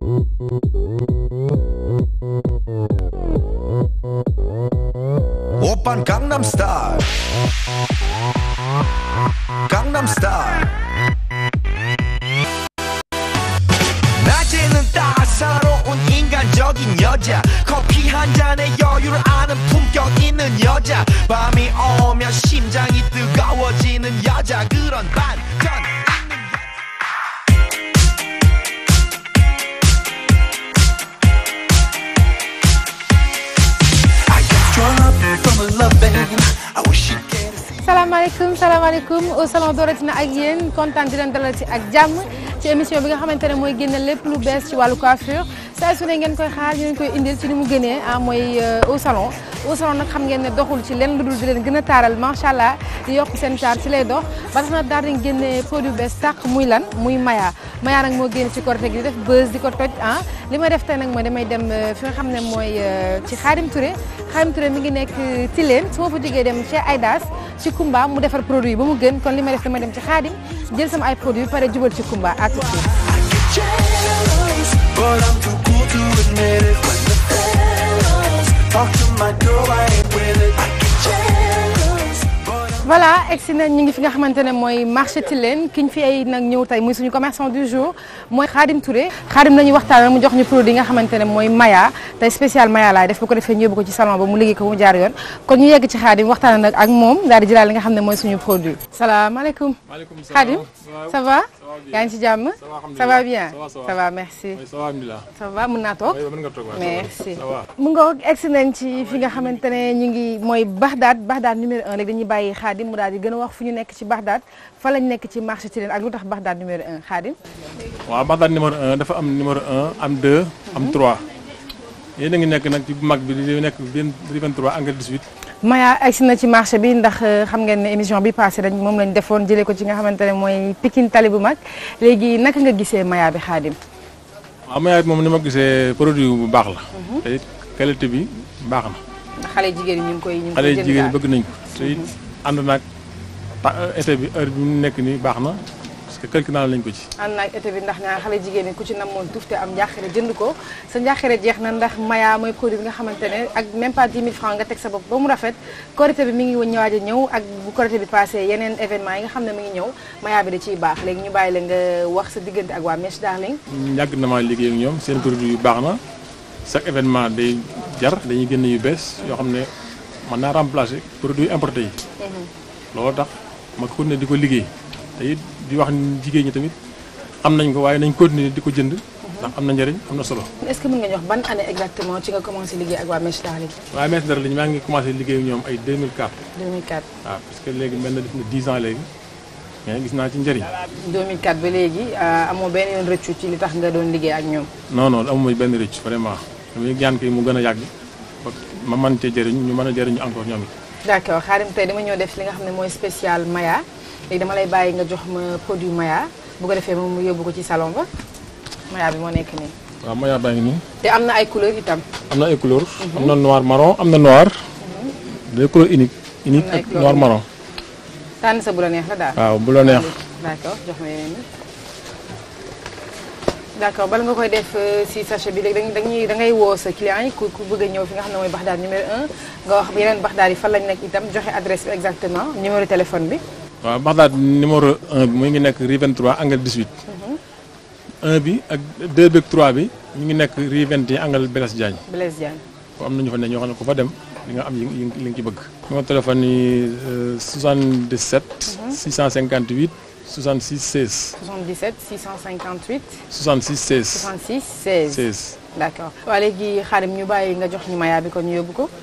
오빤 강남스타일 강남스타일 낮에는 따사로운 인간적인 여자 커피 한 잔에 여유를 아는 품격 있는 여자 밤이 오면 심장이 뜨거워지는 여자 그런 반전 있는 여자 I got drawn up from a loving I wish you'd get a see salaamaaleykum salaamaaleykum au salon dooratina ak yéen kontaan di leen dalal ci ak jàmm ci émission bi nga xamante ne mooy génne lépp lu bees ci wàllu coiffure saa su ne ngeen koy xaar ñu leen koy indil ci ni mu gënee ah mooy au salon au salon nag xam ngeen ne doxul ci leen lu dul di leen gën a taaral macha allah di yokk seen taar ci lay dox ba tax na daal di génne produit bees sàq muy lan muy maya maya nag moo génn ci korte gi di def buzz di ko toj ah li ma def tey nag mooy damay dem fi nga xam ne mooy ci Xaadim Touré Xaadim Touré mi ngi nekk Tilène su ma fa jógee dem chez Aidas ci Kumba mu defar produit ba mu gën kon li may def damay dem ci Xaadim jël sama ay produit pare jubal ci Kumba à tout de suite I get jealous, but I'm too cool to admit it. When the fellas talk to my girl, I ain't with it. I get jealous, but I'm voilà egsi nañ ñu ngi fi nga xamante ne mooy marché Tilène ki ñu fi ay nag ñëw tey muy suñu commerçant du jour mooy Khadim Touré Khadim nañu waxtaan mu jox ñu produit yi nga xamante ne mooy maya tey spécial maya laay def bu ko defee ñu yóbbu ko ci salon ba mu liggéey ko mu jaar yoon kon ñu yegg ci Khadim waxtaan nag ak moom daal di jëlaat li nga xam ne mooy suñu produit salaamaaleykum maaleykum salaam Khadim waaw ça va bien. yaa ngi ci jàmm Ça va, alhamdulilah. ça va bien Ça va, ça va. ça va merci oui ça va alhamdulilah. ça va mën naa toog oui mën nga toog waaw. merci ça va. mu ngoog egsi nañ ci fi nga xamante ne ñu ngi mooy Bagdad Bagdad numéro un léegi dañuy bàyyi Khadim mu daal di gën a wax fu ñu nekk ci Bagdad fa lañ nekk ci marché Tilène ak lu tax Bagdad numéro un Khadim waaw Bagdad numéro 1 dafa am numéro 1 am 2 am 3 yéen a ngi nekk nag ci bu mag bi di nekk benn 23 angle 18. Maya egsi na ci marché bi ndax euh, xam ngeen ne émission bi passé dañ moom lañ defoon jëlee ko ci nga xamante ne mooy Pikine tali bu mag léegi naka nga gisee Maya bi Khadim waaw Maya moom ni ma gisee produit bu baax la. te it qualité bi baax na. ndax xale jigéen ñi ñu ngi koy ñu ngi xale koy yi jënd jigéen daal. ñi bëgg nañ ko te it ànd naag ta été bi heure bi mu nekk nii baax na parce que quelque naa lañ ko ci. ànd naag été bi ndax ñaar xale jigéen ñi ku ci namoon tuuf te am njaaxare jënd ko sa njaaxare jeex na ndax maya mooy produit bi nga xamante ne ak même pas 10 000 francs nga teg sa bopp ba mu rafet korité bi mi ngi ñëwaaj a ñëw ak bu korité bi passé yeneen événement yi nga xam ne mi ngi ñëw maya bi da ciy baax léegi ñu bàyyi la nga wax sa diggante ak waa Mèche Darling yàgg na maa liggéey ak ñoom seen produit yu baax na chaque événement day jar dañuy génn yu bees yoo xam ne mën naa remplacer produit importé yi. loolu tax ma continuer di ko liggéey te it di wax ni jigéen ñi tamit xam nañ ko waaye nañ continuer di ko jënd ndax am na njëriñ am na solo. est-ce que mën nga ñu wax ban année exactement ci nga commencé liggéey ak waa Mèche Darling waaye Mèche Darling maa ngi commencé liggéey ak ñoom ay 2004 2004 waaw parce que léegi mel na def na 10 ans léegi mais gis naa ci njëriñ. 2004 ba léegi euh, amoo benn yoon rëccu ci li tax nga doon liggéey ak ñoom non non amuma benn rëcc vraiment damay ñaan kay mu gën a yàgg ba ma mën cee jëriñ ñu mën a jëriñu encore ñoom it. d'accord Khadim tey dama ñëw def li nga xam ne mooy spécial Maya léegi dama lay bàyyi nga jox ma produit Maya bu ko defee moom mu yóbbu ko ci salon ba Maya bi moo nekk nii waaw Maya baa ngi nii. te am na ay couleurs itam am na ay couleurs. am na noir marron am na noir. des couleurs unique unique Am na ay ak couleurs noir marron. tànn sa bu la neex la daal waaw bu la neex. d'accord jox ma yeneen yi d'accord bala nga koy def euh, si sachet bi léegi da ngay da ngay woo sa client yi ku ku bëgg a ñëw fi nga xam ne mooy Baxdaad numéro 1 nga wax yeneen Baxdaad yi fan lañ nekk itam joxe adresse bi exactement numéro téléphone bi waaw Bagdad numéro 1 bi mu ngi nekk rue 23 angle 18. 1 bi ak 2 bi ak 3 bi ñu ngi nekk rue 21 angle Blaise Diagne. Blaise Diagne foo am na ñu fa ne ñoo xam ne ku fa dem di nga am yi yi li nga ci bëgg. numéro téléphone yi euh, 77. 658 66 16. 77 658 66 16. 66 16 16. d'accord waa léegi Khadim ñu bàyyi nga jox ñu Maya bi ko ñu yóbbu ko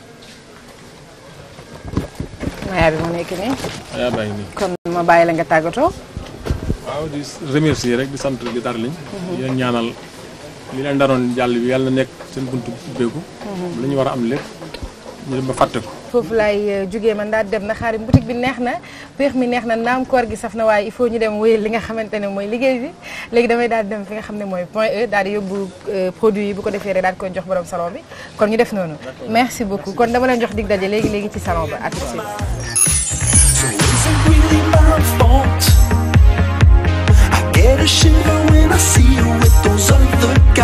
Maya bi moo nekk nii yaa baa ngi nii. kon ma bàyyi la nga tàggatoo waaw di remercier rek di sant di Darling. di leen ñaanal li leen daroon jàll bi yàlla na nekk seen buntu ubbeeku. li ñu war a am lépp ñu dem ba fàtte ko. foofu laay jógee man daal dem na Khadim boutique bi neex na péex mi neex na naam koor gi saf na waaye il faut ñu dem wéyal li nga xamante ne mooy liggéey bi léegi damay daal di dem fi nga xam ne mooy point E daal di yóbbu euh, produit yi bu ko defee rek daal di koy jox borom salon bi kon ñu def noonu merci beaucoup kon dama leen jox dig daje léegi léegi ci salon ba à tout de suite So is it really my fault? I get a shiver when I see you with those other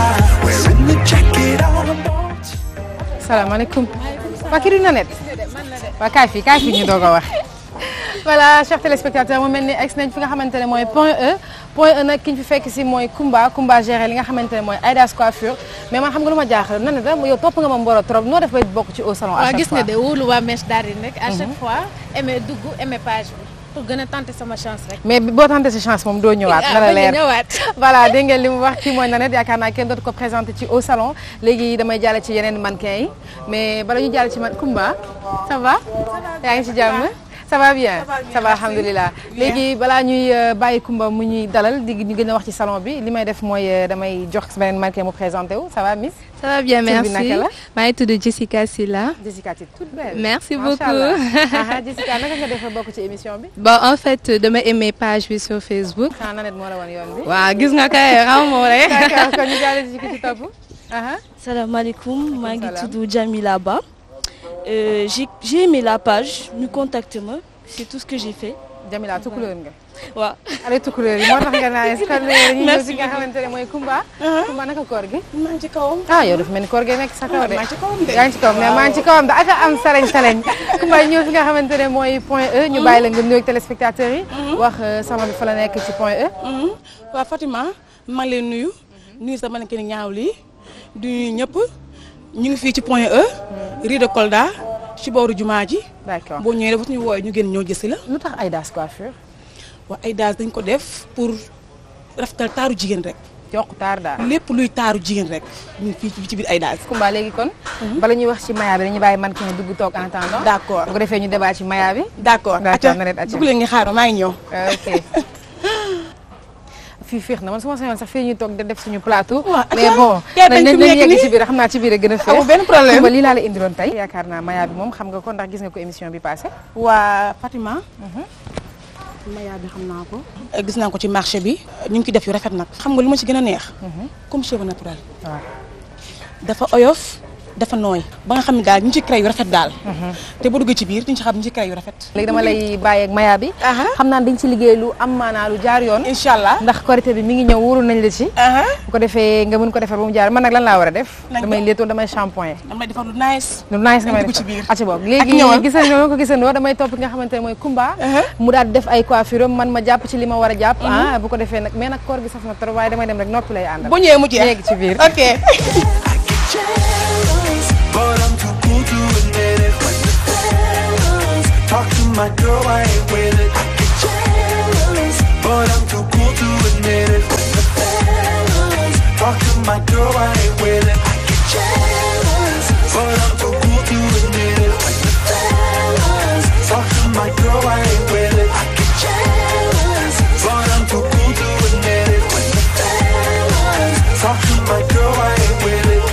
salaamaaleykum waa kii du Nanette waa kaay fii kaay fii ñu doog a wax voilà chers téléspectateurs mu mel ni ex nañ fi nga xamante ne mooy point E point E nag ki ñu fi fekk si mooy Kumba Kumba géré li nga xamante ne mooy Aïda's coiffure mais man xam nga lu ma jaaxal Nanette yow topp nga ma mboro trop noo def bay bokk ci au salon à waaw chaque gis fois nga de wóolu waa mèche daal di nekk à chaque fois aimé dugg aimé page bi pour gën a tenter sama chance rek. mais boo tenté sa chance moom doo ñëwaat na la ah leer ñëwaat. voilà dégg ngeen li mu wax kii mooy Nanette yaakaar naa kenn dootu ko présenté ci au salon léegi damay jàll ci yeneen mannequin yi mais bala ñu jàll ci man Kumba ça va yaa ngi ci jàmm ça va bien ça va alhamdulilah léegi balaa ñuy euh, bàyyi Kumba mu ñuy dalal di ñu gën a wax ci salon bi li may def mooy euh, damay jox beneen mannequin mu présenté wu ça va Miss Ça va bien, Tur bi merci. naka la? maa ngi tudd Jessica Silla. Jessica tu es toute belle Merci Macha beaucoup. Allah. Aha, Jessica naka nga def bokk ci émission bi Bon, en fait, dama aimé page bi sur Facebook. xanaa Nanette moo la woon yoon bi waaw gis nga kay xam moo rek. d'accord kon ñu jàll ci ki ci topp aha salaamaaleykum maa ngi Salam. tudd Jamila Ba Euh, j'ai j'ai aimé la page ñu contacté ma c'est tout ce que j'ai fait Jamila tukulóor nga waaw. ale tukulóor yi moo tax nga naan est-ce que dañuy ñëw Merci si nga xamante ne mooy Kumba Kumba naka koor gi maa ngi ci kawam. ah yow dafa mel ni koor gi nekk sa kaw de maa ngi ci kawam de. yaa ngi ci kawam mais maa ngi ci kawam de aka am salañ salañ Kumba ñëw fi nga xamante ne mooy point E ñu bàyyi la nga nuyoog téléspectateurs yi wax euh, salon bi fa la nekk ci point E waaw Fatima maa ngi leen nuyu nuyu sama nekk ni ñaaw lii du nuyu ñëpp ñu ngi fii ci point E rue de Kolda ci booru jumaa ji d'accord boo ñëwee dafa ñu wooye ñu génn ñoo gësi la lu tax Aïda's coiffure waa ay daas dañ ko def pour rafetal taaru jigéen rek yokku taar daal lépp luy taaru jigéen rek ñu ngi fii ci biir ay daas Kumba léegi kon bala ñuy wax ci maya bi dañuy bàyyi mannequin yi dugg toog en attendant d'accord bu ko defee ñu débat ci maya bi d'accord D'accord, acca na leen acca. dugg leen ngi xaar maa ngi ñëw ok fii féex na man su ma sañoon sax fii ñuy toog de def suñu plateau. Waaw, mais acca. bon Yaa nañ dañ fi nañ nekk yegg nii. ci biir xam naa ci biir a gën a féex. Amul benn problème. Kumba lii laa la indiloon tey. yaakaar naa maya bi moom xam nga ko ndax gis nga ko émission bi passé waa Fatima maya bi xam naa ko gis naa ko ci marché bi ñu ngi ci def yu rafet nag xam nga lu ma ci gën a neex comme cheveux naturel waaw. dafa oyof dafa nooy ba nga xam ne daal ñu ci créé yu rafet daal te boo duggee ci biir diñ ci xam ñu ci créé yu rafet léegi dama lay bàyyi ak maya bi. Aha. xam naa dañ ci liggéey lu am maanaa lu jaar yoon. incha allah ndax korité bi mi ngi ñëw wóorul nañ la ci. aha bu ko defee nga mën ko defar ba mu jaar man nag lan laa war a def. Nañ ko. damay léetoo damay shampoing. dama lay defar lu nice lu nice nga may Nañ dugg def ci biir. ati boobu Ak léegi ñëwal. gisandoo ko gisandoo damay topp ki nga xamante ne mooy Kumba mu daal di def ay coiffure am man ma jàpp ci li ma war a jàpp ah bu ko defee nag mais nag koor gi saf na trop waaye damay dem rek noppi lay àndal bu ñëwee mu jeex léegi ci biir ok But I'm too cool to admit it when the fellas talk to my girl, I ain't with it. I get jealous, but I'm too cool to admit it when the fellas talk to my girl, I ain't with it. I get jealous, but I'm too cool to admit it when the fellas talk to my girl, I ain't with it. I get jealous, but I'm too cool to admit it when the fellas talk to my girl, I ain't with it.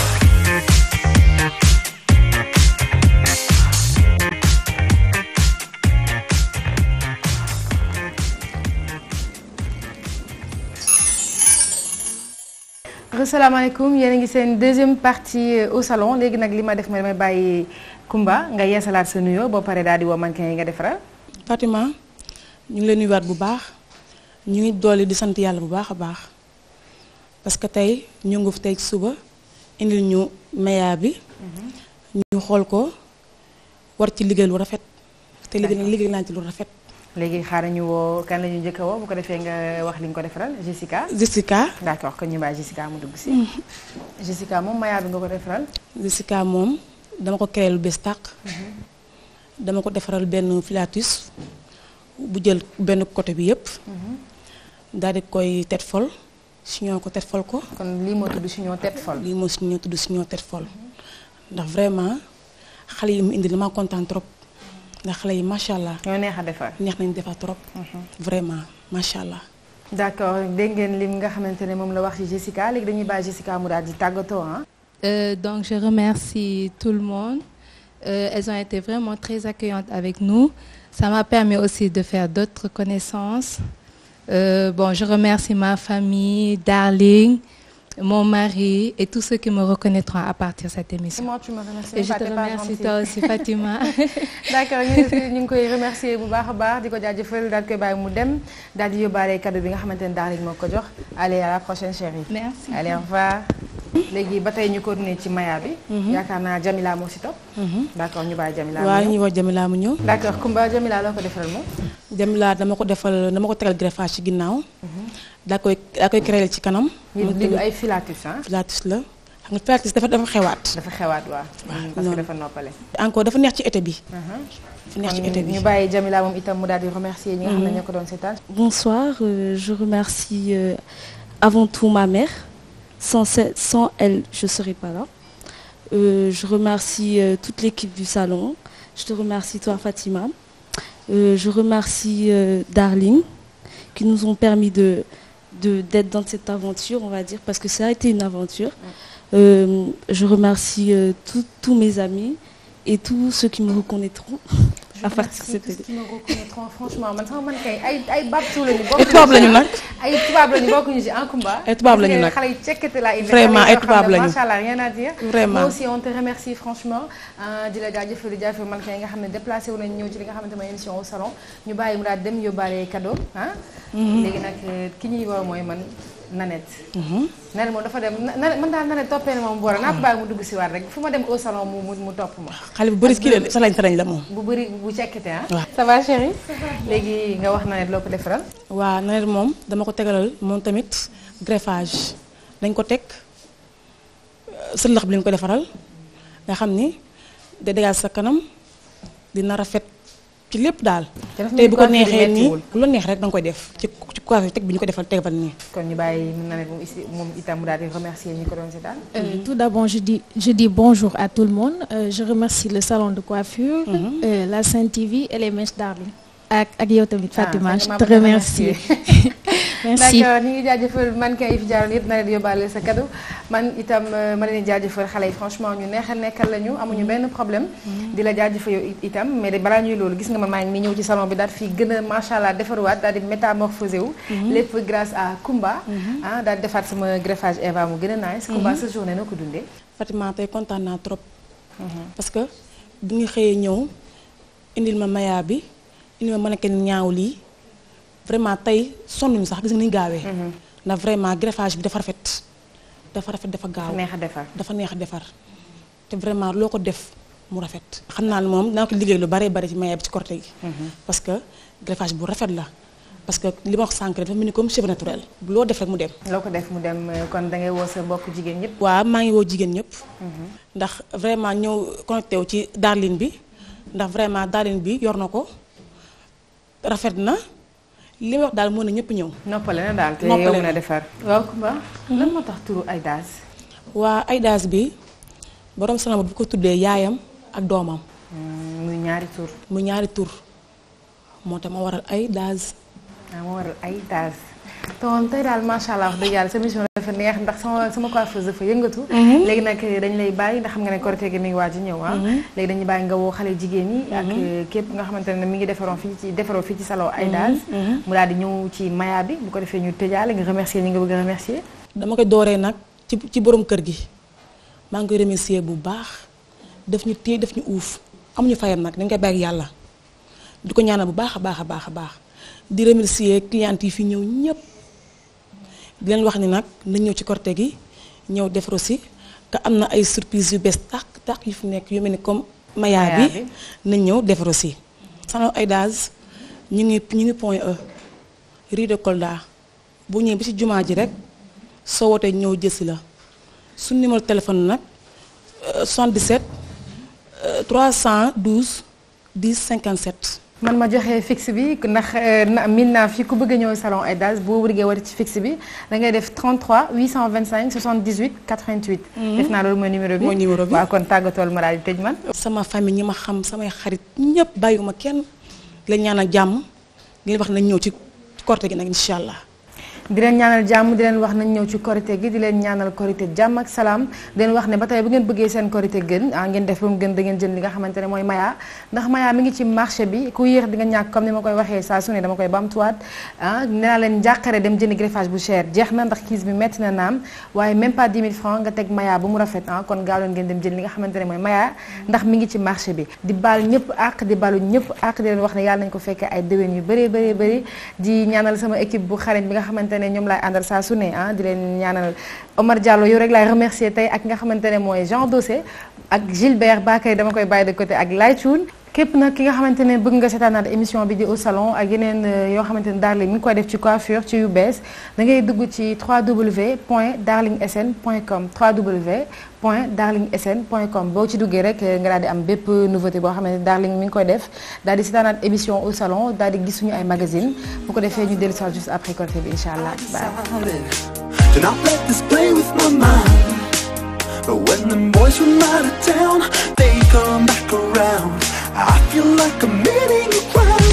asalaamaaleykum yéen a ngi seen deuxième partie au salon léegi nag li ma def ma damay bàyyi Kumba nga yeesalaat sa nuyoo boo paree daal di woo mannequin yi nga defaral Fatima ñu ngi leen nuyuwaat bu baax ñu ngi dolli di sant yàlla bu baax a baax parce que tey ñu ngi fi tey ci suba indil ñu maya bi ñu xool ko war ci liggéey lu rafet te liggéey liggéey naa ci lu rafet léegi xaaral ñu woo kan la ñu njëkk a woo bu ko defee nga wax li nga ko defaral Jessica Jessica d'accord kon ñu bàyyi Jessica mu dugg si Jessica moom maya bi nga ko defaral Jessica moom dama ko créé lu bees tàq dama ko defaral benn filatus bu jël benn côté bi yépp daal di koy tet fol siñoo ko tet fol ko kon lii moo tudd si ñoo tête folle lii moo siñoo tudd siñoo tet fol ndax vraiment xale yi mu indi dama kontaan trop ndax xale yi macha allah ñoo neex a defar neex nañ defar trop vraiment macha allah d'accord dégg ngeen lim nga xamante ne moom la wax ci Jessica léegi dañuy bàyyi Jessica mu daal di tàggatoo ah Euh, donc, je remercie tout le monde. Euh, elles ont été vraiment très accueillantes avec nous. Ça m'a permis aussi de faire d'autres connaissances. Euh, bon, je remercie ma famille, Darling, mon mari et tous ceux qui me reconnaîtront à partir de cette émission. moi tu me remercies Et je pas, te t'es pas remercie gentille. toi aussi, Fatima. d'accord ñu ngi ñu ngi koy remercier bu baax a baax di ko jaajëfal daal di koy bàyyi mu dem daal di yóbbaale cadeau bi nga xamante ne daal moo ko jox allez à la prochaine chérie Merci. allez au revoir léegi ba tey ñu continuer ci maya bi. yaakaar naa Jamila moo si topp. d'accord ñu bàyyi Jamila. waaw ñuy wax Jamila mu ñëw. d'accord Kumba Jamila loo ko defaral moom. Jamila dama ko defal dama ko tegal greffage ci ginnaaw. daa koy daa koy créer ci kanam. ñu li ay filatus ah. pilates la xam nga pilates dafa dafa xewaat. dafa xewaat waaw. parce que noonu. dafa noppale. encore dafa neex ci été bi. dafa neex ci été kon bi. ñu bàyyi Jamila moom itam mu daal di remercier ñi nga xam ne ñoo ko doon seetaan. Bonsoir, euh, je remercie euh, avant tout ma mère. Sans, ce- sans elle, je ne serais pas là. Euh, je remercie euh, toute l'équipe du salon. Je te remercie toi Fatima. Euh, je remercie euh, Darling qui nous ont permis de de- d'être dans cette aventure, on va dire, parce que ça a été une aventure. Euh, je remercie euh, tous- tous mes amis et tous ceux qui me reconnaîtront à partir de cette Tous année. qui me reconnaîtront, franchement man sama man kay ay ay babtu lañu ay tubaab lañu nag. ay tubaab lañu bokkuñu ci en Kumba. Ay tubaab lañu nag. xale yi cekkete laa indi. Vraiment, xale ay yoo xam tubaab ne lañu. Macha Allah rien à dire. Vraiment. Moi aussi on te remercie franchement euh, di la jaajëfal di jaajëfal man kay nga xam ne déplacé wu nañu ñëw ci li nga xamante mooy émission au salon ñu bàyyi mu daal dem yóbbaale cadeau ah. léegi nag euh, ki ñuy woo mooy man Nanette. Nanette moom dafa dem na man daal Nanette toppee na moom boora naa ko bàyyi mu dugg si waat rek fu ma dem au salon mu mu mu topp ma. xale bu bëri kii la sa lañ sa lañ la moom. bu bëri bu cekkite ah. waaw. ça va chérie léegi nga wax na ne loo ko defaral. waa nawet moom dama ko tegalal moom tamit greffage dañ ko teg sëllax bi lañ ko defaral nga xam ni da dégal sa kanam dina rafet ci lépp daal. te dafa tey mel bu ni ko coiffure neexee nii mettiwul. lu la neex rek da nga koy def ci ci coiffure teg bi ñu ko defal tegal nii. kon ñu bàyyi na ne moom ici moom itam mu daal di remercier ñi ko doon seetaan. Euh, Tout d'abord, je dis, je dis bonjour à tout le monde. Euh, je remercie le salon de coiffure, euh, la Sainte TV et les mèches Darling. Ak ak yow tamit Fatima, Ah, je Fatima, te bëgg na remercie. Merci. d'accord ñu ngi jaajëfal mannequin yi fi jaaroon yëpp na leen yóbbaale sa cadeau man itam euh, ma leen di jaajëfal xale yi franchement ñu neexal nekkal lañu amuñu benn problème. di la jaajëfal yow it- itam mais de balaa ñuy loolu gis nga man maa ngi nii ñëw ci salon bi daal fii gën a macha allah defaruwaat daal di métamorphosé wu. lépp grâce à Kumba. ah daal di defaat sama greffage Eva mu gën a nice. Kumba sa journée noo ko dundee. Fatima tey kontaan naa trop. parce que bu ñu xëyee ñëw indil ma maya bi indil ma mannequin ñaaw lii vraiment tey sonnuñu sax gis nga ni ñu gaawee. ndax vraiment greffage bi dafa rafet dafa rafet dafa gaaw. neex a defar. dafa neex a defar te vraiment loo ko def mu rafet. xam naa ne moom dinaa ko liggéey lu bare bari ci maya bi ci corté gi. parce que greffage bu rafet la parce que li ma wax sànq dafa mel ni comme cheveux naturel loo def rek mu dem. loo ko def mu dem euh, kon da ngay woo sa mbokk jigéen ñëpp. waaw maa ngi woo jigéen ñëpp. ndax vraiment ñëw connecté wu ci Darling bi ndax vraiment Darling bi yor na ko rafet na li ma wax daal moo ne ñëpp ñëw. noppale na daal te Noppale yow na. na defar. waaw Kumba lan moo tax turu Aïdas. waa Aïdas bi borom salama bu ko tuddee yaayam ak doomam muy ñaari tur. mu ñaari tur moo tax ma waral Aïdas. ah moo waral Aïdas. te moom tey daal macha allah wax dëgg yàlla sa émission dafa neex ndax sama sama coiffeuse dafa yëngatu. léegi nag dañ lay bàyyi ndax xam nga ne korité gi mi ngi waaj a ñëw ah. léegi dañuy bàyyi nga woo xale jigéen ñi. ak képp nga xamante ne mi ngi defaroon fii ci defaroo fii ci salon Aïdas. mu daal di ñëw ci maya bi bu ko defee ñu tëjaale nga remercier ñi nga bëgg a remercier. dama koy dooree nag ci ci borom kër gi maa ngi koy remercier bu baax def ñu téye def ñu uuf amuñu fayam nag dañ koy bàyyi ak yàlla di ko ñaanal bu baax a baax a baax a baax di remercier clients yi fi ñëw ñëpp di leen wax ni nag nañ ñëw ci korte gi ñëw def aussi que am na ay surprise yu bees tàq tàq yu fi nekk yu mel ni comme maya Maya bi bi. nañ ñëw def aussi salon Aïdas ñu ngi ñu ngi point E rue de Kolda bu ñëwee ba ci jumaa ji rek soo wootee ñëw jësi la suñu numéro téléphone nag euh, 77 euh, 312 10 57 man ma joxe fixe bi ndax euh, na- min naa fi ku bëgg a ñëw salon Aïdas boo bëggee woote ci fixe bi da ngay def 33 825 78 88. def naa loolu mooy numéro bi Mooy numéro bi. waaw kon tàggatool ma daal di tëj man. sama famille ñi ma xam samay xarit ñëpp bàyyiwuma kenn la ñaanal jàmm di leen wax nañ ñëw ci korte gi nag incha allah di leen ñaanal jàmm di leen wax nañ ñëw ci korité gi di leen ñaanal korité jàmm ak salaam di leen wax ne ba tey bu ngeen bëggee seen korité gën ah ngeen def ba mu gën da ngeen jënd li nga xamante ne mooy maya ndax maya mi ngi ci marché bi ku yéex di nga ñàkk comme ni ma koy waxee saa su ne dama koy bamtuwaat ah nee naa leen njàqare dem jënd greffage bu cher jeex na ndax kiis bi metti na naam waaye même pas 10 000 francs nga teg maya ba mu rafet ah kon gaaw leen ngeen dem jënd li nga xamante ne mooy maya ndax mi ngi ci marché bi di baal ñëpp àq di balu ñëpp àq di leen wax ne yàlla nañ ko fekkee ay déwén yu bëree bëree bëri di ñaanal sama équipe bu xarañ bi nga xamante ne ñoom laay àndal saa su ne ah di leen ñaanal Omar Diallo yow rek laay remercier tey ak nga xamante ne mooy Jean Dossé ak Gilbert Bakay dama koy bàyyi de côté ak Laytune képp nag ki nga xamante ne bëgg nga seetaanaat émission bi di au salon ak yeneen yoo xamante ne Darling mi ngi koy def ci coiffure ci yu bees da ngay dugg ci www.darlingsn.com www.darlingsn.com boo ci duggee rek nga daal di am bépp nouveauté boo xamante ne Darling mi ngi koy def daal di seetaanaat émission au salon daal di gis suñu ay magazine bu ko defee ñu dellu si juste après côté bi incha allah bye. Do not let this play with my mind. But when them boys from out of town, they come back around. I feel like I'm meeting you ground.